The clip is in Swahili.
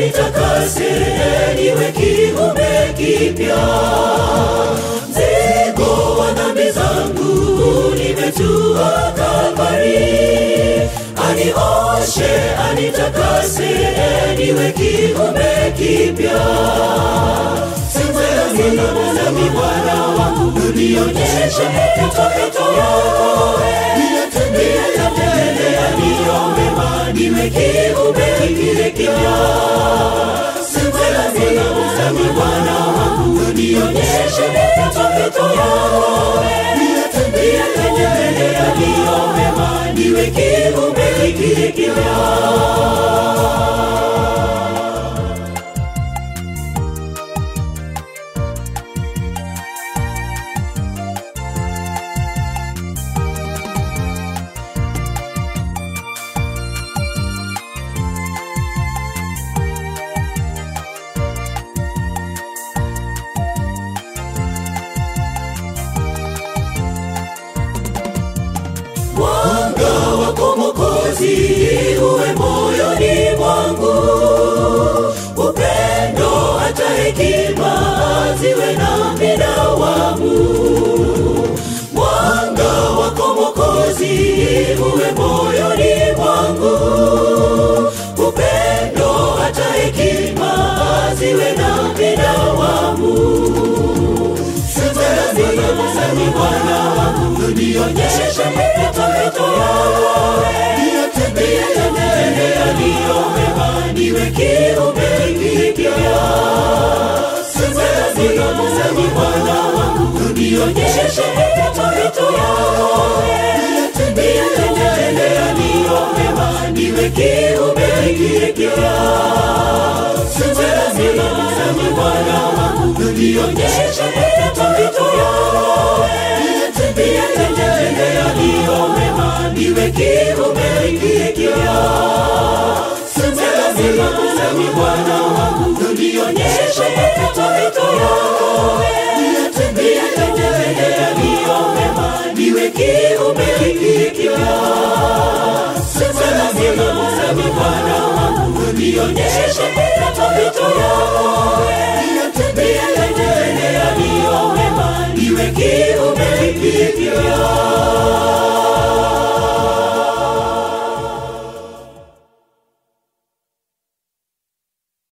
anitakase niwe kiumbe kipya. Mzigo wa dhambi zangu nimetua Kalvari, anioshe anitakase niwe kiumbe kipya. Sema Bwana wangu, nionyeshe mapito yako, niyatende yaliyo mema, niwe kiumbe kipya. Sema Bwana wangu, nionyeshe mapito yako, niyatende yaliyo mema, niwe kiumbe kipya. Mwanga wako Mwokozi uwe moyoni mwangu, upendo hata hekima ziwe nami dawamu. Mwanga wako Mwokozi uwe moyoni mwangu, upendo hata hekima ziwe nami dawamu. Sema Bwana wangu, nionyeshe mapito yako, niyatende yaliyo mema, niwe kiumbe kipya. Sema Bwana wangu, nionyeshe mapito yako, niyatende yaliyo mema, niwe kiumbe kipya. Sema Bwana wangu, nionyeshe mapito yako, niyatende yaliyo mema, niwe kiumbe kipya. Sema Bwana wangu, nionyeshe mapito yako, niyatende yaliyo mema, niwe kiumbe kipya. Sema Bwana wangu, nionyeshe mapito yako, niyatende yaliyo mema, niwe kiumbe kipya.